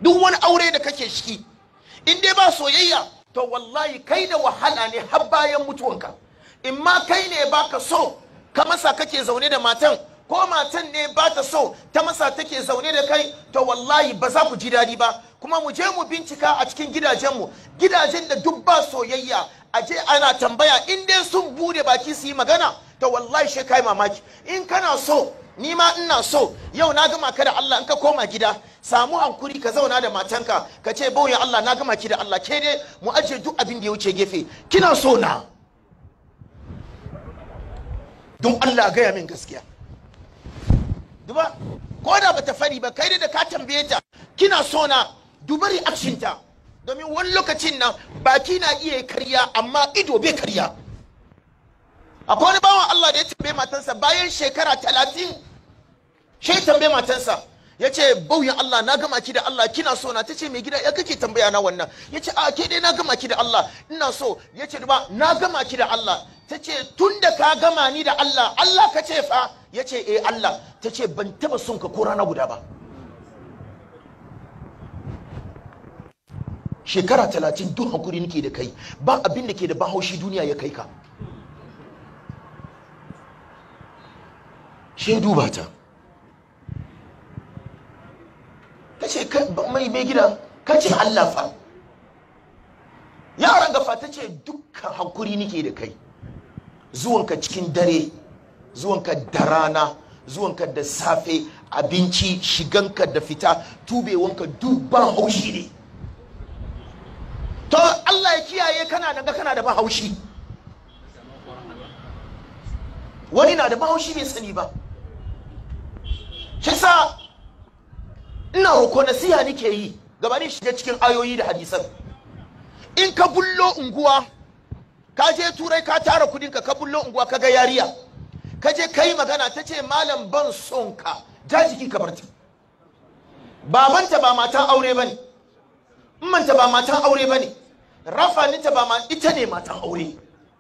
duk wani aure da kake shiki in dai ba soyayya to wallahi kai da wahala ne har bayan mutuwanka in ma kai ne baka so ka masa kake zaune da matan ko matan ne ba ta so ta masa take zaune da kai to wallahi ba za ku ji daɗi ba kuma mu je mu bincika a cikin gidajenmu gidajen da duk ba soyayya a je ana tambaya in dai sun bude baki su yi magana to wallahi shi kai mamaki in kana so ni ma ina so yau na gama ka da Allah in ka koma gida samu hankuri ka zauna da matanka ka ce bauyin Allah na gama ki da Allah ke dai mu ajiye duk abin da ya wuce gefe kina so na don Allah gaya min gaskiya duba ko da bata fari ba kai da ka tambaye ta kina so na duba reaction ta domin wani lokacin nan baki na iya karya amma ido bai karya akwai wani bawan Allah da ya tambaye matansa bayan shekara talatin shi tambaye matansa ya ce bauyin Allah na gama ki da Allah kina so na ta ce mai gida ya kake tambaya na wannan ya ce a ke dai na gama ki da Allah ina so ya ce ba na gama ki da Allah ta ce tun da ka gama ni da Allah Allah ka ce fa ya ce eh Allah ta ce ban taba son ka ko rana guda ba shekara talatin duk hakuri nake da kai ba abin da ke da bahaushi duniya ya kai ka shi duba ta ta ce mai mai gida ka ce Allah fa yaran gafa ta ce dukkan hakuri nake da kai zuwanka cikin dare zuwanka da rana zuwanka da safe abinci shiganka da fita tubewanka duk ban haushi ne to Allah ya kiyaye kana nan ga kana da ban haushi wani na da ban haushi bai sani ba shi sa ina roko nasiha nake yi gabanin shiga cikin ayoyi da hadisan in ka bullo unguwa ka je turai ka tara kudinka ka bullo unguwa ka ga yariya ka je ka yi magana ta ce malam ban son ka ja jiki ka barta babanta ba matan aure ba ne manta ba matan aure ba ne rafaninta ba ma ita ne matan aure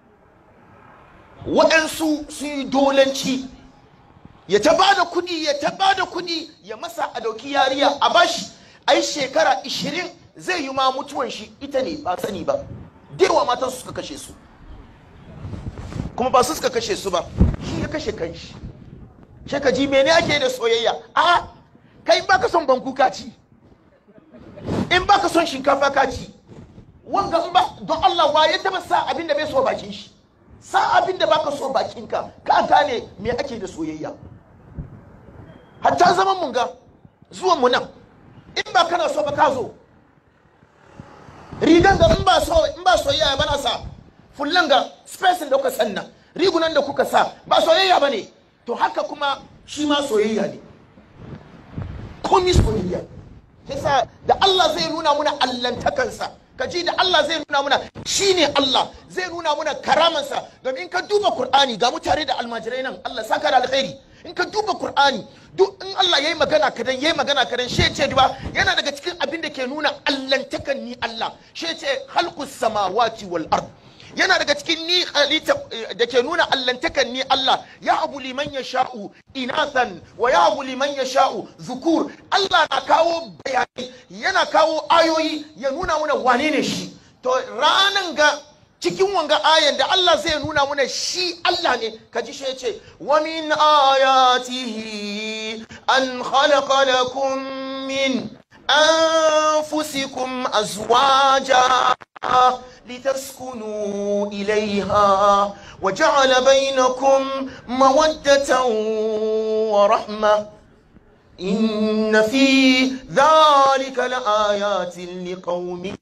waɗansu su yi dolanci ya ta ba da kuɗi ya ta ba da kuɗi ya masa a dauki yariya a bashi a yi shekara 20 zai yi ma mutuwan shi ita ne ba sani ba dewa matan su suka kashe su kuma ba su suka kashe su ba shi ya kashe kanshi shi ka ji mene ake da soyayya a kai in baka son banku ka ci in baka son shinkafa ka ci wanga in ba don Allah wa ya taba sa abin da bai so bakin shi sa abin da baka so bakinka ka gane me ake da soyayya hatta zaman mun ga zuwan mu nan in ba kana so ba ka zo rigan ga in ba so in ba soyayya ba na sa fullan ga space da kuka sanna rigunan da kuka sa ba soyayya ba ne to haka kuma shi ma soyayya ne komi soyayya yasa da Allah zai nuna muna allantakansa ka ji da Allah zai nuna muna shine Allah zai nuna muna karamansa domin in ka duba Qur'ani ga mutane da almajirai nan Allah saka da alkhairi in ka duba Qur'ani duk in Allah yayi magana kadan yayi magana kadan she ce ba yana daga cikin abin da ke nuna allantakan ni Allah she ce khalqus samawati wal ard yana daga cikin ni halitta da ke nuna allantakan ni Allah ya abu liman ya sha'u inathan wa ya abu liman ya sha'u zukur Allah na kawo bayanai yana kawo ayoyi ya nuna muna wane ne shi to ranan ga cikin wanga ayan da Allah zai nuna muna shi Allah ne ka ji shi ya ce wa min ayatihi an khalaqa lakum min أنفسكم أزواجا لتسكنوا إليها وجعل بينكم مودة ورحمة إن في ذلك لآيات لقوم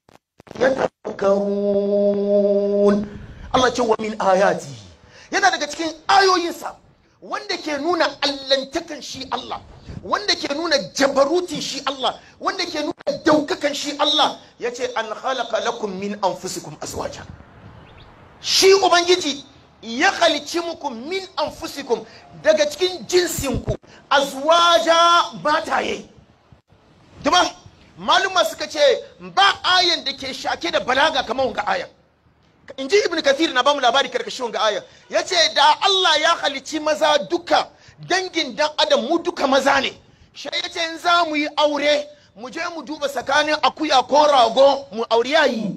يتفكرون الله جوا من آياته yana daga cikin ayoyinsa wanda ke nuna allantakan shi Allah wanda ke nuna jabarutin shi Allah wanda ke nuna daukakan shi Allah ya ce an halaka lakum min anfusikum azwaja shi ubangiji ya halici muku min anfusikum daga cikin jinsinku azwaja mataye duba maluma suka ce ba ayan da ke shake da balaga kamar wanga ayan in ji ibn kathir na bamu labari karkashin wanga ayan ya ce da Allah ya halici maza duka dangin dan adam mu duka maza ne shi ya ce za mu yi aure mu je mu duba tsakanin akuya ko rago mu auri yayi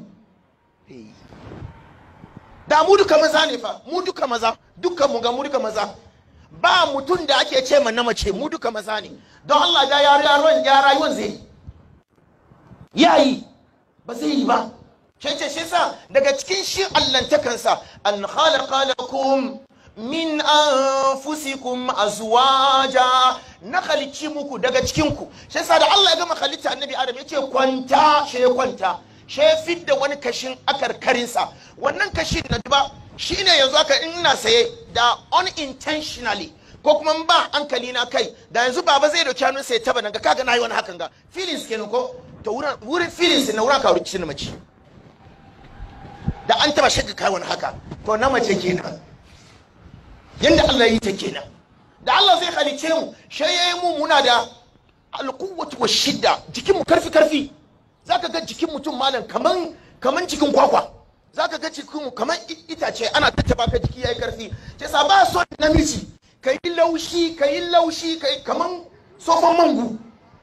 da mu duka maza ne fa mu duka maza dukkan mu ga mu duka maza ba mutum da ake ce na mace mu duka maza ne don Allah da ya rayuwar ya rayuwar zai yayi ba zai yi ba shi ce shi sa daga cikin shi allantakansa an khalaqa lakum min anfusikum azwaja na halicci muku daga cikin ku shi yasa da Allah ya gama halitta annabi Adam ya ce kwanta she kwanta she fidda wani kashin akarkarinsa wannan kashin na ba shine yanzu aka ina saye da unintentionally ko kuma in ba hankali na kai da yanzu baba zai dauki hannun sai taba nan ga kaga nayi wani hakan ga feelings kenan ko to wurin wurin feelings na wurin ka wurin na mace da an taba shaka kai wani haka to na mace kenan yanda Allah yi ta kenan da Allah zai halice mu shi yayi mu muna da alquwwatu wa shidda jikin mu karfi karfi zaka ga jikin mutum malam kaman kaman cikin kwakwa zaka ga cikin kaman itace ana tattaba ka jiki yayi karfi sai sa ba so namiji kai laushi kai laushi kai kaman sofan mangu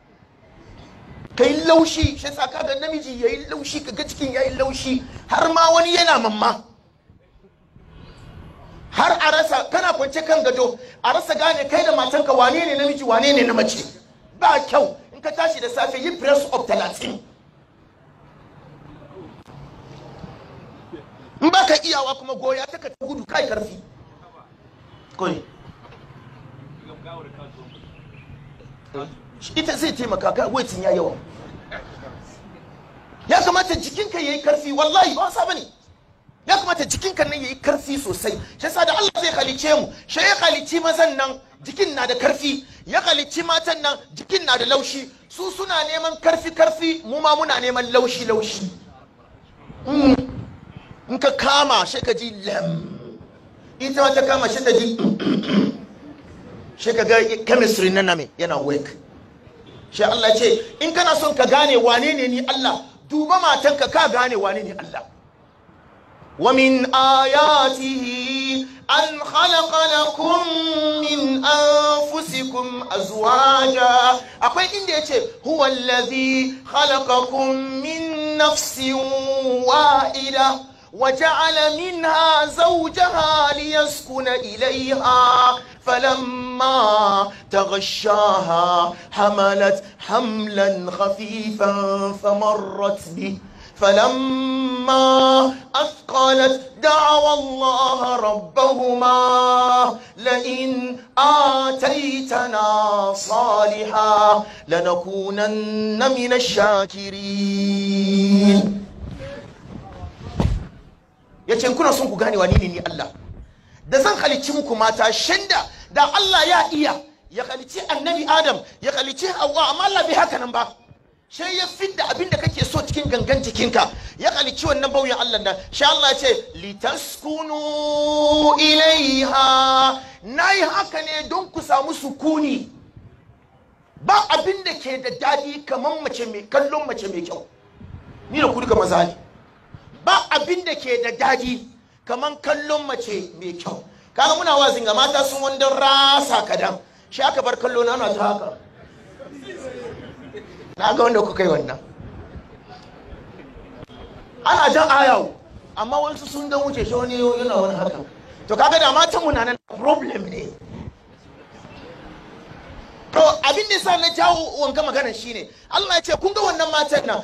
kai laushi shi sa kaga namiji yayi laushi kaga cikin yayi laushi har ma wani yana mamma har a rasa kana kwance kan gado a rasa gane kai da matanka wane ne namiji wane ne na mace ba kyau in ka tashi da safe yi press up talatin in ba ka iyawa kuma goya ta ka ta gudu kai karfi kawai ita zai taimaka ka waitin ya yawa ya kamata jikinka ya yi karfi wallahi ba wasa bane ya kamata jikinka nan ya yi karfi sosai shi yasa da Allah zai halice mu shi ya halici mazan nan jikin na da karfi ya halici matan nan jikin na da laushi su suna neman karfi karfi mu ma muna neman laushi laushi in ka kama shi ka ji lam ita ma ta kama shi ta ji shi ka ga chemistry na name yana work shi Allah ce in kana son ka gane wane ne ni Allah duba matanka ka gane wane ne Allah ومن آياته أن خلق لكم من أنفسكم أزواجا أقول إن هو الذي خلقكم من نفس واحدة وجعل منها زوجها ليسكن إليها فلما تغشاها حملت حملا خفيفا فمرت به فلما أثقلت دعوا الله ربهما لئن آتيتنا صالحا لنكونن من الشاكرين yace kuna son ku gane wani ne ni Allah da zan halicci muku mata shanda da Allah ya iya ya halicci annabi Adam ya halicci Hawwa amma Allah bai haka nan ba sai ya fidda abin da kake so cikin gangan jikinka ya halicci wannan bauyan Allah da sha Allah ce litaskunu ilaiha nayi haka ne don ku samu sukuni ba abin da ke da dadi kamar mace mai kallon mace mai kyau ni da ku duka maza ne ba abin da ke da dadi kamar kallon mace mai kyau kaga muna wazin ga mata sun wanda rasa kadan shi aka bar kallo na ana ta haka na ga wanda kuka yi wannan ana jan ayawo amma wasu sun dan wuce shi wani yana wani haka to kaga da matan mu na nan problem ne to abin da sa na jawo wanka maganar shine Allah ya ce kun ga wannan matan nan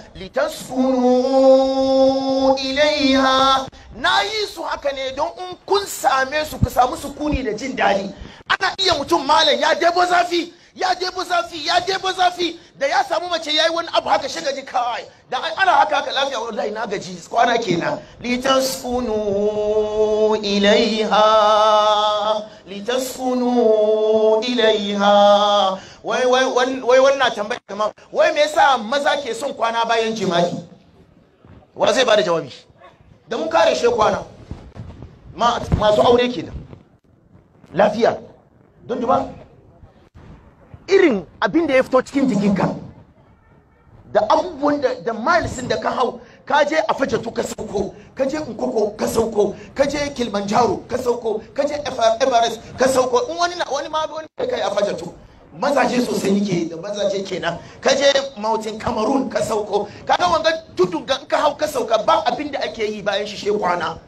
litaskunu ilaiha na yi su haka ne don in kun same su ku samu sukuni da jin daɗi ana iya mutum malam ya debo zafi ya debo zafi ya debo zafi da ya samu mace yayi wani abu haka shi gaji kawai da ana haka haka lafiya wallahi na gaji kwana kenan litaskunu ilaiha litaskunu ilaiha wai wai wai wannan tambaya kamar wai me yasa maza ke son kwana bayan jima'i wa zai bada jawabi da mun kare shi kwana masu aure kenan lafiya don duba irin abin da ya fito cikin jikinka da abubuwan da da milesin da ka hau ka je a fajatu ka sauko ka je nkoko ka sauko ka je kilimanjaro ka sauko ka je everest ka sauko in wani wani ma wani kai a fajatu mazaje sosai nike da mazaje kenan ka je mautin cameroon ka sauko kaga wanga tudun ga in ka hau ka sauka ba abin da ake yi bayan shi she kwana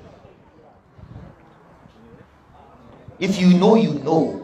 if you know you know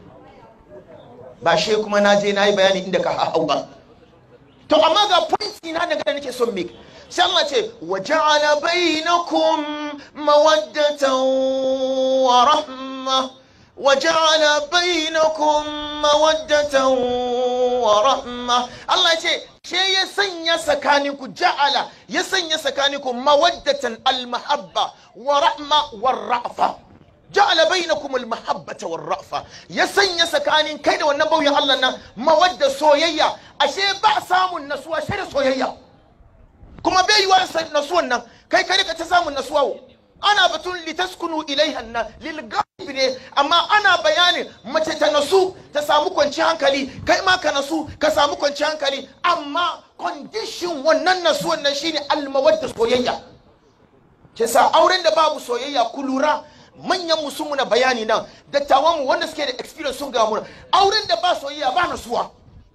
ba she kuma na je na yi bayani inda ka hau ba to amma ga pointi na daga da nake son make sai Allah ce wa ja'ala bainakum mawaddatan wa rahma wa ja'ala bainakum mawaddatan wa rahma Allah ce she ya sanya tsakaninku ja'ala ya sanya tsakaninku mawaddatan al-mahabba wa rahma wa ra'fa ja'ala bainakum al-mahabbata war-ra'fa ya sanya tsakanin kai da wannan bauyin Allah nan mawadda soyayya ashe ba samun nasuwa shi da soyayya kuma bai yiwa nasuwan nan kai kai ka ta samun nasuwa wo ana batun litaskunu ilaiha nan lil ne amma ana bayanin mace ta nasu ta samu kwanci hankali kai ma ka nasu ka samu kwanci hankali amma condition wannan nasuwan nan shine al-mawadda soyayya ke sa auren da babu soyayya ku lura manyan mu sun muna bayani nan dattawan mu wanda suke da experience sun ga mu auren da ba soyayya ba nasuwa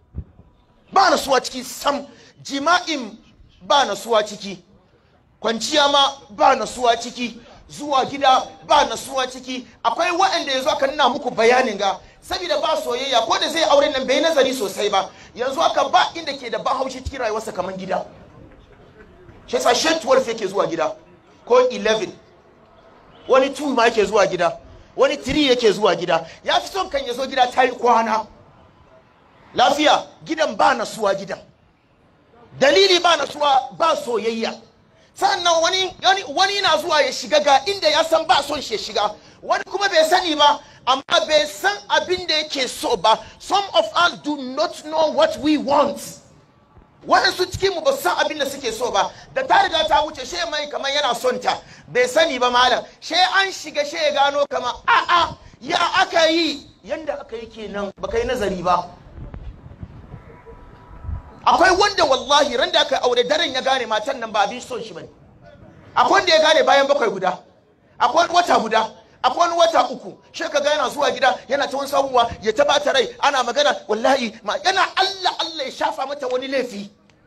ba nasuwa ciki sam jima'in ba nasuwa ciki kwanciya ma ba nasuwa ciki zuwa gida ba nasuwa ciki akwai waɗanda yanzu aka nuna muku bayanin ga saboda ba soyayya ko da zai auren nan bai nazari sosai ba yanzu aka ba inda ke da ba haushi cikin rayuwarsa kamar gida shi yasa shi 12 yake zuwa gida ko 11 wani 2 ma yake zuwa gida wani 3 yake zuwa gida ya fi son kan ya zo gida ta yi kwana lafiya gidan ba nasuwa gidan dalili ba nasuwa ba soyayya sannan wani wani, wani na zuwa ya shiga ga inda ya san ba son shi ya shiga wani kuma bai sani ba amma bai san abin da yake so ba some of us do not know what we want waɗansu cikin mu ba san abin da suke so ba da ta riga ta wuce she mai kamar yana son ta bai sani ba malam she an shiga she ya gano kama a'a ya aka yi yanda aka yi kenan baka yi nazari ba akwai wanda wallahi ran da aka aure daren ya gane matan nan ba abin son shi bane akwai wanda ya gane bayan bakwai guda akwai wata guda akwai wani wata uku shi ka ga yana zuwa gida yana ta wani sabuwa ya ta bata rai ana magana wallahi ma yana Allah Allah ya shafa mata wani laifi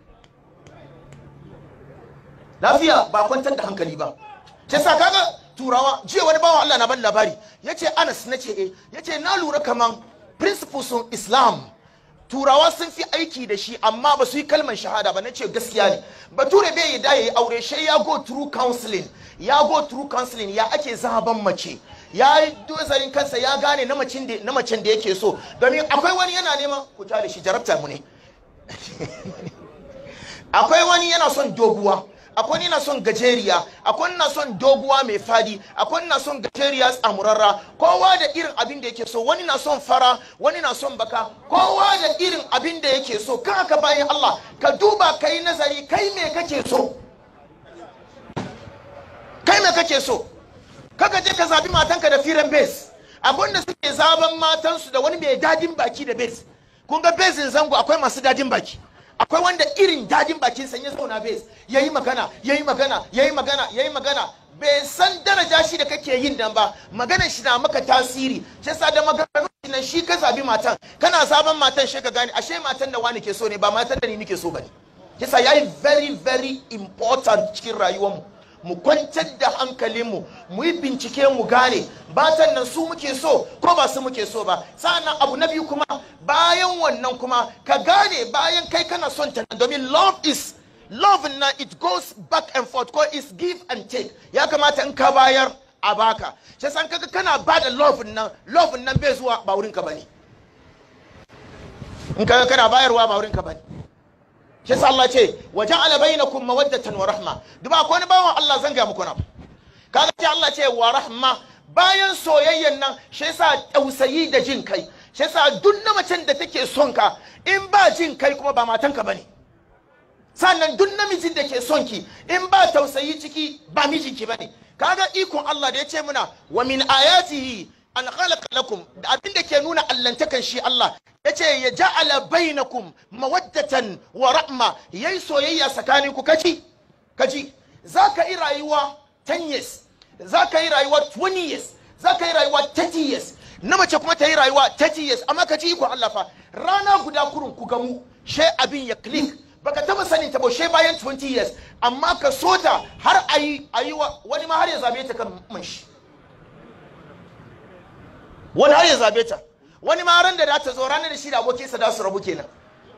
lafiya ba kwantar da hankali ba ce sa kaga turawa jiya wani bawan Allah na ban labari yace Anas nace eh yace na lura kaman principles of Islam turawa sun fi aiki da shi amma ba su yi kalmar shahada ba na ce gaskiya ne bature bai yi ya yi aure shi ya go through counseling ya go through counseling ya ake zaben mace ya yi dozarin kansa ya gane na macen da na macen da yake so domin akwai wani yana neman ku da shi jarabta mu ne akwai wani yana son doguwa akwai wani yana son gajeriya akwai wani na son doguwa mai fadi akwai wani na son gajeriya tsamurarra kowa da irin abin da yake so wani na son fara wani na son baka kowa da irin abin da yake so kan haka bayan Allah ka duba ka yi nazari kai me kake so kai me kake so kaka je ka zabi matanka da firan base abin da suke zaben matansu da wani mai dadin baki da base kun ga besin zango akwai masu dadin baki akwai wanda irin dadin bakin sa ya zauna base yayi magana yayi magana yayi magana yayi magana bai san daraja shi da kake yin dan ba maganar shi na maka tasiri shi yasa da maganar shi nan shi ka zabi matan kana zaben matan shi ka gane ashe matan da wani ke so ne ba matan da ni nake so bane yasa yayi very very important cikin rayuwar mu mu kwantar da hankalinmu mu yi bincike mu gane batan nan su muke so ko ba su muke so ba sa'annan abu na biyu kuma bayan wannan kuma ka gane bayan kai kana son ta domin love is love na it goes back and forth ko is give and take ya kamata in ka bayar a baka shi san kaga kana ba da love nan love nan bai zuwa ba wurin ka bane in kaga kana bayarwa ba wurin ka bane shi yasa Allah ce wa ja'ala bainakum mawaddatan wa rahma duba ko wani bawan Allah zan ga muku na kaga ce Allah ce wa rahma bayan soyayyan nan shi yasa tausayi da jin kai shi yasa duk na macen da take son ka in ba jin kai kuma ba matanka bane sannan duk namijin da ke son ki in ba tausayi ciki ba mijinki bane kaga ikon Allah da ya ce muna wa min ayatihi an khalaqa lakum abin da ke nuna allantakan shi Allah yace ya ja'ala bainakum mawaddatan wa rahma yayi soyayya tsakanin ku kaji kaji zaka yi rayuwa 10 years zaka yi rayuwa 20 years zaka yi rayuwa 30 years na mace kuma ta yi rayuwa 30 years amma ka ji ikon Allah fa rana guda kurun ku gamu she abin ya click baka taba sanin ta ba she bayan 20 years amma ka so ta har ayi ayi wani ma har ya zabe ta kan man shi wani har ya zabe ta wani ma ran da za ta zo ranar da shi da abokinsa da su rabu kenan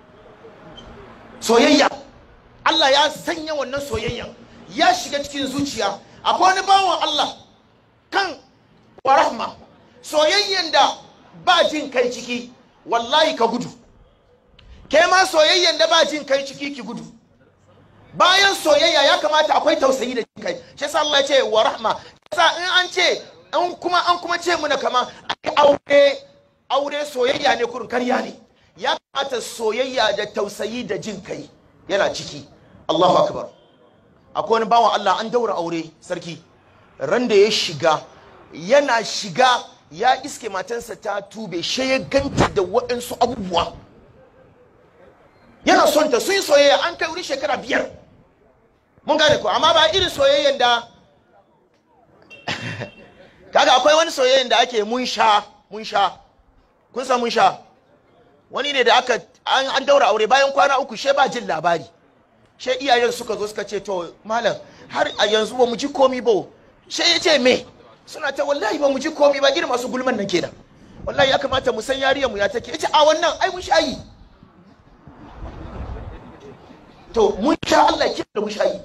soyayya Allah ya sanya wannan soyayyan ya shiga cikin zuciya akwai wani bawan Allah kan wa rahma soyayyan da ba jin kai ciki wallahi ka gudu ke ma soyayyan da ba jin kai ciki ki gudu bayan soyayya ya kamata akwai tausayi da jin kai shi yasa Allah ya ce wa rahma yasa in an ce an kuma an kuma ce muna kama ai aure aure soyayya ne kurin karya ne ya kamata soyayya da tausayi da jin kai yana ciki Allahu akbar akwai wani bawan Allah an daura aure sarki ran da ya shiga yana shiga ya iske matansa ta tube she ya ganta da waɗansu abubuwa yana son ta sun yi soyayya an kai wuri shekara biyar mun gane ko amma ba irin soyayyan da kaga akwai wani soyayyan da ake mun sha mun sha kun san mun sha wani ne da aka an daura aure bayan kwana uku she ba jin labari she iyayen suka zo suka ce to malam har a yanzu ba mu ji komi ba she ya ce me suna ta wallahi ba mu ji komi ba irin masu gulman nan kenan wallahi ya kamata mu san yariyar mu ya take yace a wannan ai mun shayi to mun sha Allah ke da mun shayi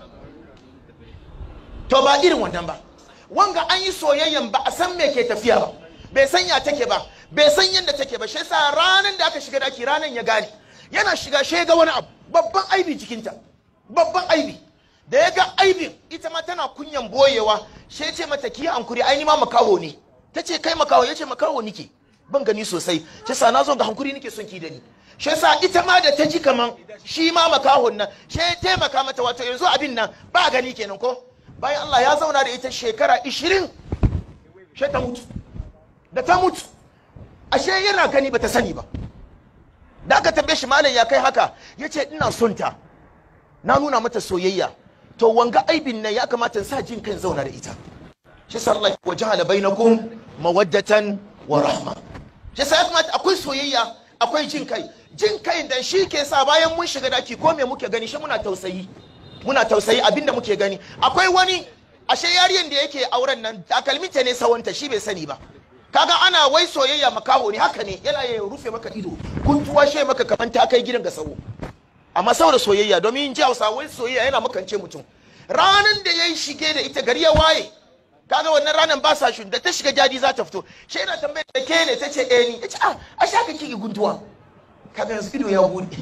to ba irin wannan ba wanga an yi soyayyan ba a san me ke tafiya ba bai san ya take ba bai san yadda take ba shi yasa ranan da aka shiga daki ranan ya gane yana shiga shi ga wani abu babban aibi jikinta babban aibi da ya ga aibin ita ma tana kunyan boyewa shi ce mata ki hankuri ai ni ma makaho ne ta ce kai makaho ya ce makaho nike ban gani sosai shi yasa na zo ga hankuri nike son ki da ni shi yasa ita ma da ta ji kaman shi ma makahon nan shi ya taimaka mata wato yanzu abin nan ba gani kenan ko bayan Allah ya zauna da ita shekara 20 shi ta mutu da ta mutu ashe yana gani bata sani ba da aka tambaye shi malam ya kai haka ya ce ina son ta na nuna mata soyayya to wanga aibin nan ya kamata in sa jin kan zauna da ita shi sallallahu wa jahala bainakum mawaddatan wa rahma shi sa ya kamata akwai soyayya akwai jin kai jin kai dan shi ke sa bayan mun shiga daki ko me muke gani shi muna tausayi muna tausayi abinda muke gani akwai wani ashe yariyan da yake auren nan takalminta ne sawanta shi bai sani ba kaga ana wai soyayya makaho ne haka ne yana ya rufe maka ido kuntuwa she maka kaman ta kai gidan ga sawo amma saboda soyayya domin ji hausa wai soyayya yana makance mutum ranan da ya shige da ita gari ya waye kaga wannan ranan ba sa shi da ta shiga jadi za ta fito she yana tambayar da ke ne ta ce eh ni yace ah a sha ka kike guntuwa kaga yanzu ido ya bude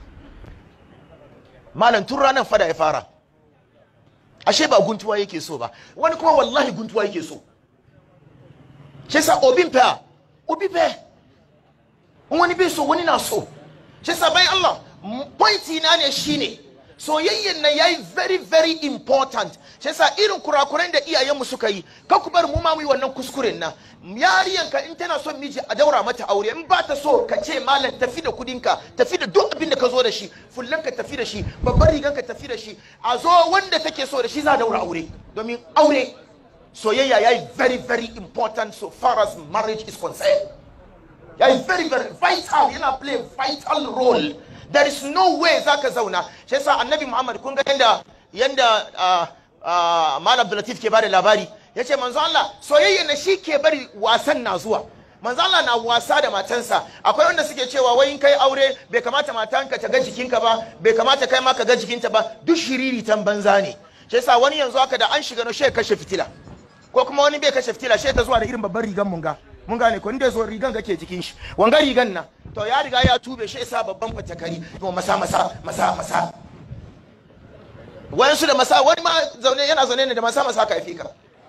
malam tun ranan fada ya fara ashe ba guntuwa yake so ba wani kuma wallahi guntuwa yake so shi sa obin fa obi fa wani bai so wani na so shi sa bai Allah pointi na ne shine soyayyen nan yayi very very important shi sa irin kurakuren da iyayenmu suka yi ka ku bar mu ma mu yi wannan kuskuren nan yariyan ka in tana son miji a daura mata aure in ba ta so ka ce malam tafi da kudin ka tafi da duk abin da ka zo da shi fullan ka tafi da shi babban rigan ka tafi da shi a zo wanda take so da shi za a daura aure domin aure soyayya ya yi very very important so far as marriage is concerned ya yi very very vital yana play vital role there is no way za ka zauna shi yasa annabi muhammad kun ga yanda yanda uh, uh, malam abdulatif ke bada labari ya ce manzo Allah soyayya na shi ke bari wasan na zuwa manzo Allah na wasa da matansa akwai wanda suke cewa wai in kai aure bai kamata matanka ta ga jikinka ba bai kamata kai ma ka ga jikinta ba duk shiriri tan banza ne shi yasa wani yanzu haka da an shiga na shi kashe fitila ko kuma wani bai kashe fitila shi ta zuwa da irin babban rigan munga mun gane ko inda zo rigan gake jikin shi wanga rigan nan to ya riga ya tube shi sa babban fatakari to masa masa masa masa wayansu da masa wani ma zaune yana zaune ne da masa masa ka ka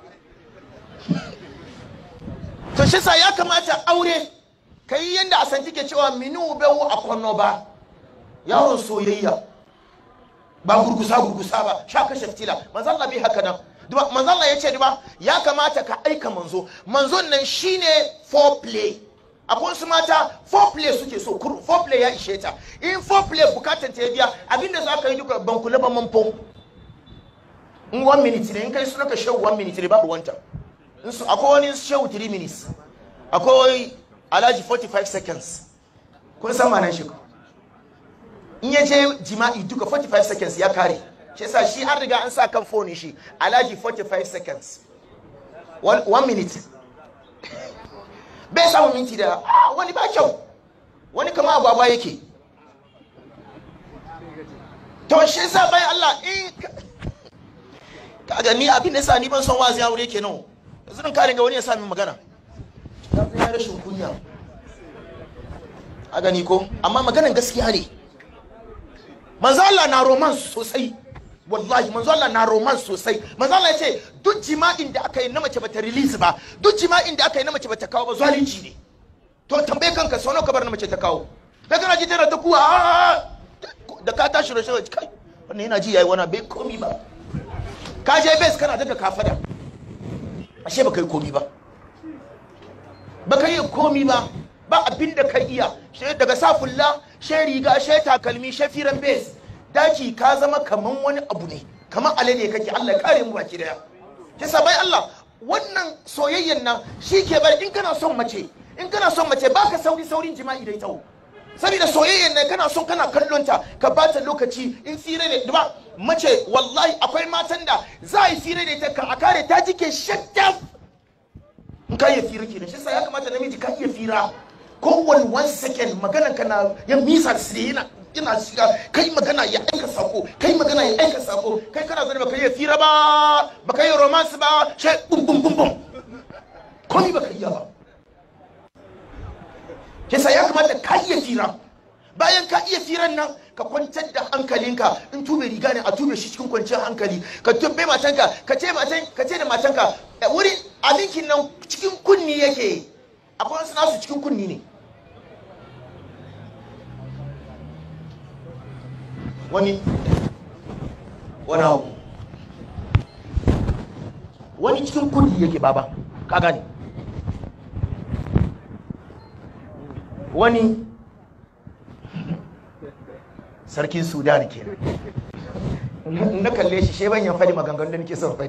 to shi sa ya kamata aure kai yanda a san take cewa minu bewu a kwanno ba yaron soyayya ba gurgusa gurgusa ba sha kashe fitila manzo Allah bai haka nan manzo Allah ya ce duba ya kamata ka aika manzo manzon nan shine foreplay akwai wasu mata foreplay suke so foreplay ya ishe ta in foreplay bukatan ta ya biya abinda za ka yi duka ban kula ba manfo in one minute ne in kai suna ka show one minute ne babu wanta akwai wani show three minutes akwai alhaji 45 seconds kun san manan shi ko in ya je jima'i duka 45 seconds ya kare shi yasa shi an riga an sa kan phone shi alhaji 45 seconds one, one minute bai samun minti da ah, wani ba kyau wani kama agwagwa yake to shi yasa bayan Allah in ka- kaga ni abin da yasa ni ban son wazi aure kenan yanzu nan ka ringa wani ya sa min magana ta zai rashin kunya a gani ko amma maganan gaskiya ne manzo Allah na romance sosai wallahi manzo Allah na romance sosai manzo Allah ya ce duk jima'in da aka yi na mace bata release ba duk jima'in da aka yi na mace bata kawo ba zalunci ne to tambaye kanka sau nawa ka bar na mace ta kawo da kana ji tana ta kuwa "Ah!" da ka tashi da shi kai wannan yana ji yayi wani bai komi ba ka je base kana daga kafada ashe baka yi komi ba baka yi komi ba ba abin da ka iya shi daga safulla shi riga shi takalmi shi firan base daki ka zama kaman wani abu ne kaman alade kake Allah ya kare mu baki daya kisa bai Allah wannan soyayyen nan shi ke bari in kana son mace in kana son mace baka sauri saurin jima'i da ita saboda soyayyen nan kana son kana kallon ta ka bata lokaci in fira ne ba mace wallahi akwai matan da za a yi fira da ita ka a kare ta jike shaddaf in ka iya fira kenan shi sa ya kamata namiji ka iya fira kowane one second maganan ka na ya misa su yana yana shiga kai magana ya aika sako kai magana ya aika sako kai kana zane baka iya fira ba baka iya romance ba shi bum bum bum bum komai baka iya ba shi sa ya kamata ka iya fira bayan ka iya firan nan ka kwantar da hankalinka in tube riga ne a tube shi cikin kwanciyar hankali ka tube matanka ka ce matan ka ce da matanka eh, wurin abinkin nan cikin kunni yake akwai wasu nasu cikin kunni ne wani wani abu wani cikin kunni yake baba ka gane wani sarkin sudan ke na kalle shi sheban ya faɗi maganganun da nake son faɗi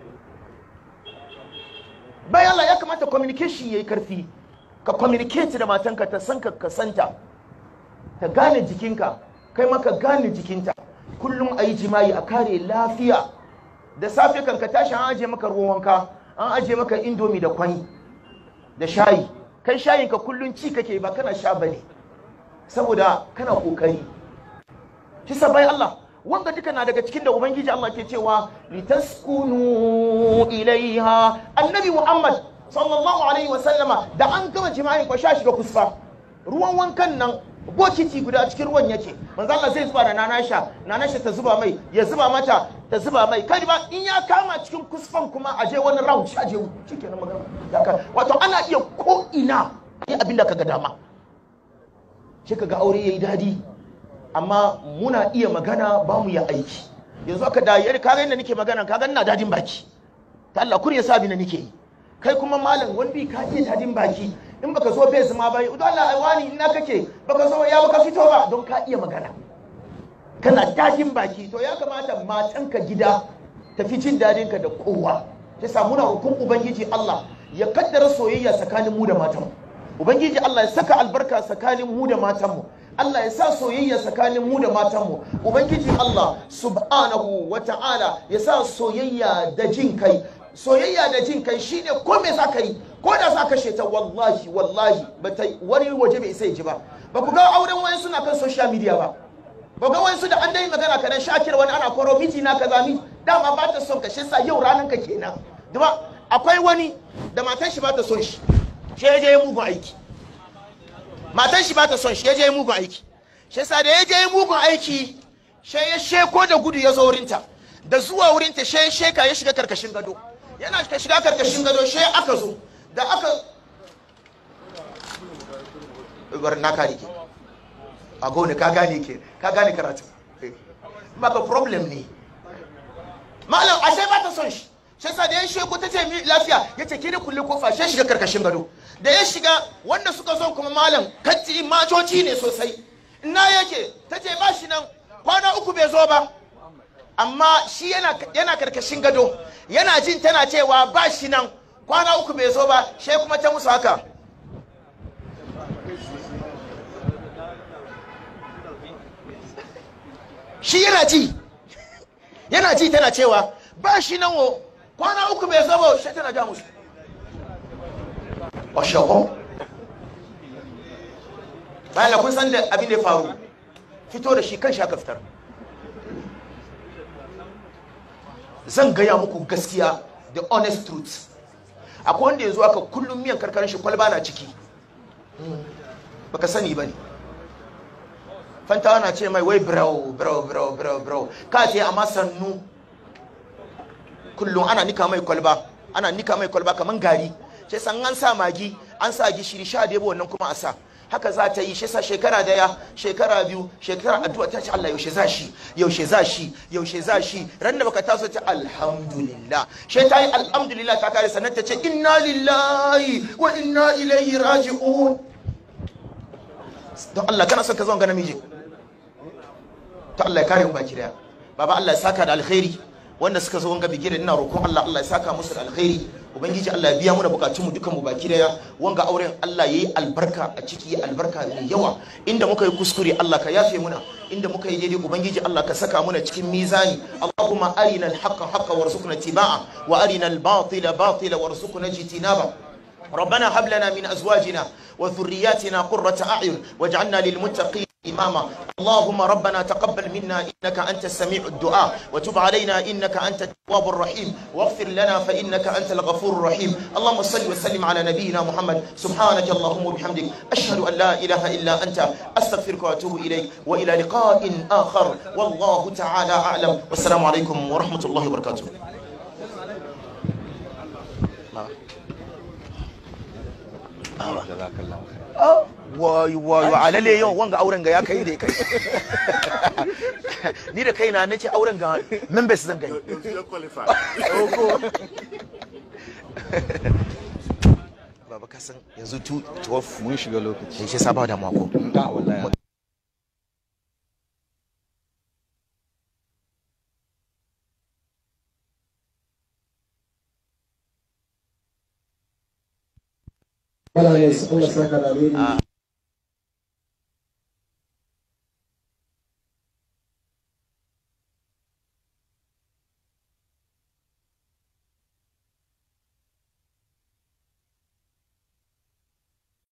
bayan Allah ya kamata communication yayi karfi ka communicate da matanka ta san ka ka santa ta gane jikinka kai maka gane jikinta kullum a yi jima'i a kare lafiya da safe kan ka tashi an aje maka ruwan wanka an aje maka indomi da kwai da shayi kai shayin ka kullum ci kake ba kana sha bane saboda kana kokari kisa bai Allah wanga duka na daga cikin da ubangiji Allah ke cewa litaskunu ilaiha annabi Muhammad sallallahu alaihi wa sallama da an gama jima'in ko sha shiga kusfa ruwan wankan nan bokiti guda cikin ruwan yake manzo Allah zai zuba da nanasha nanasha ta zuba mai ya zuba mata ta zuba mai kai ba in ya kama cikin kusfan kuma a je wani round shi a je shikenan magana ya ka wato ana iya ko ina yi abinda kaga dama shi kaga aure yayi dadi amma muna iya magana ba mu ya aiki yanzu aka da yar kaga inda nake magana kaga ina dadin baki ta Allah kur ya sa bi na nake yi kai kuma malam wani bi ka iya dadin baki in baka zo bai zama ba don Allah ai wani ina kake baka zo ya baka fito ba don ka iya magana kana dadin baki to ya kamata matanka gida tafi jin dadin ka da kowa ta samu na hukun ubangiji Allah ya kaddara soyayya tsakanin mu da matanmu ubangiji Allah ya saka albarka tsakanin mu da matanmu Allah ya sa soyayya tsakanin mu da matanmu ubangiji Allah subhanahu wa ta'ala ya sa soyayya da jin kai soyayya da jin kai shine ko me za ka yi ko da za ka sheta wallahi wallahi ba ta wani waje bai sai ji ba ba ku ga auren wani suna kan social media ba ba ga wani su da an dai magana kanan shakir wani ana koro miji na kaza mi dama ba ta son ka shi sa yau ranan ka kenan duba akwai wani da matan shi ba ta son shi shi ya je mugun aiki matan shi ba ta son shi ya je mugun aiki shi yasa da ya je mugun aiki shi ya sheko da gudu ya zo wurinta da zuwa wurinta shi ya sheka ya shiga karkashin gado yana shiga karkashin gado shi aka zo da aka bar na kare ke a gone ka gane ke ka gane karatu baka problem ne malam ashe ba ta son shi shi yasa da ya sheko ta ce mi lafiya ya ce ki da kulle kofa shi shiga karkashin gado da ya shiga wanda suka zo kuma malam katti macoci ne sosai ina yake ta ce ba shi nan kwana uku bai zo ba amma shi yana karkashin gado yana jin tana cewa ba shi nan kwana uku bai zo ba shi kuma ta musu haka shi yana ji yana ji tana cewa ba shi nan wo kwana uku bai zabo shi tana ja musu washaho bayan kun san da abin da ya faru fito da shi kan shi aka fitar zan gaya muku gaskiya the honest truth akwai wanda ya zo aka kullum miyan karkarin shi kwalba na ciki baka sani ba ne fantawa na ce mai wai brau brau brau brau brau ka ce amma sannu kullum ana nika mai kwalba ana nika mai kwalba kamar gari sai san an sa magi an sa gishiri sha da wannan kuma a sa haka za ta yi shi sa shekara daya shekara biyu shekara addu'a ta ce Allah yaushe za shi yaushe za shi yaushe za shi ran da baka taso ta alhamdulillah shi ta yi alhamdulillah ta kare sannan ta ce inna lillahi wa inna ilaihi raji'un don Allah kana son ka zo ga namiji to Allah ya kare mu baki daya baba Allah ya saka da alkhairi wanda suka zo wanga bigire ina roƙon Allah Allah ya saka musu da alkhairi ubangiji Allah ya biya mu da bukatun mu dukan mu baki daya wanga auren Allah yayi albarka a ciki albarka mai yawa inda muka yi kuskure Allah ka yafe muna inda muka yi daidai ubangiji Allah ka saka muna cikin mizani Allahumma arina al-haqqa haqqa warzuqna ittiba'a wa arina al-batila batila warzuqna ijtinaba ربنا هب لنا من ازواجنا وذرياتنا قرة اعين واجعلنا للمتقين إماما اللهم ربنا تقبل منا إنك أنت السميع الدعاء وتب علينا إنك أنت التواب الرحيم واغفر لنا فإنك أنت الغفور الرحيم اللهم صل وسلم على نبينا محمد سبحانك اللهم وبحمدك أشهد أن لا إله إلا أنت أستغفرك وأتوب إليك وإلى لقاء آخر والله تعالى أعلم والسلام عليكم ورحمة الله وبركاته wayo wayo alale yau wanga auren ga ya kai da kai ni da kaina nace auren ga members zan gani baba kasan yanzu 12 mun shiga lokaci shi saba da mako da wallahi Allah ya saka da alheri